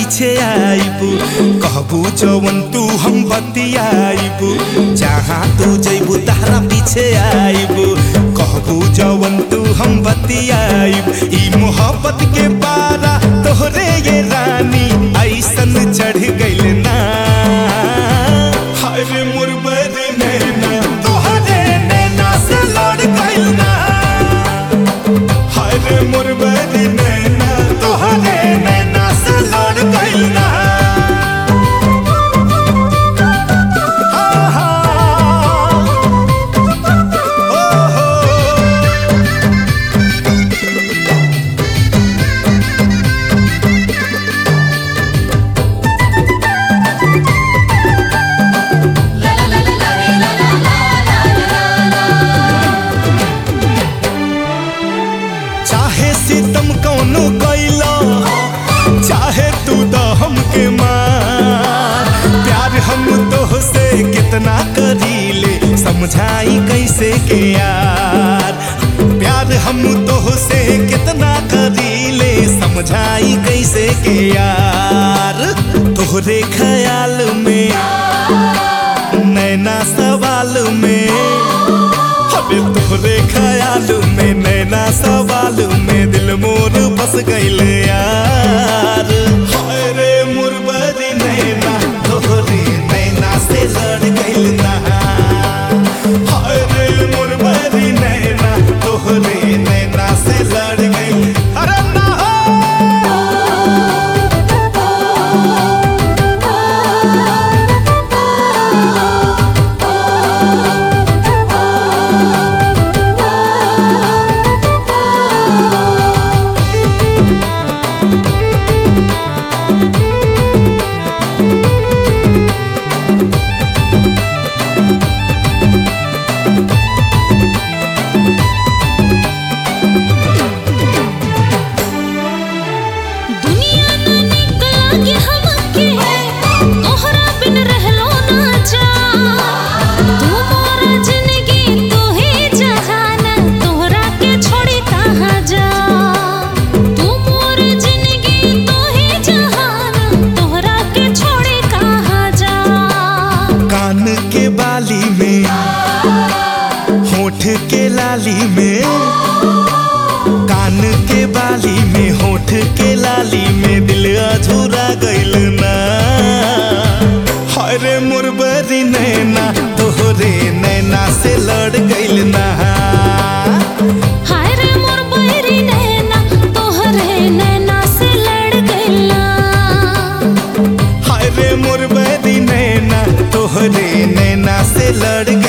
पीछे आईबू कहबू जवन तू हम बतियाईबू जहाँ तू जैबू तारा पीछे आईबू कहबू जवन तू हम बतियाईब ई मोहब्बत के पारा तोहरे ये रानी ऐसन चढ़ गइल ना हाय रे मुरबर नैना तोहरे नैना से लड़ गइल ना हाय रे मुरबर नैना तोहरे नैना से लड़ गइल ना हाँ, हाँ। ओ, हो। चाहे सितम कौनो कैला चाहे तू तो हमके मार प्यार हम तो से कितना करीले समझाई कैसे के यार प्यार हम तो से कितना करीले समझाई कैसे के यार तोहरे ख्याल में नैना सवाल में अबे तोहरे ख्याल में नैना सवाल में दिल मोर बस गइल यार हाय रे मुरबरी नैना तोहरे नैना से लड़ गइल ना हाय रे मुरबरी नैना तोहरे नैना से लड़ गइल अरे ना हो दुनिया ना निक लागे हमके तोहरा बिन रहलो ना जा तू मोरा जिंदगी तू ही जहान तोहरा के छोड़ी कहाँ जा तू मोर जिंदगी तू ही जहान तोहरा के छोड़ी कहाँ जा कान के बाली में होठ के लाली में कान के बाली में होठ के लाली में दिल अधूरा गइल ना हाय रे मुरबरी नैना तोहरे नैना से लड़ गइल ना हाय रे मोर बैरी नैना तोहरे नैना से लड़ गइला हाय रे मुरबरी नैना तोहरे नैना से लड़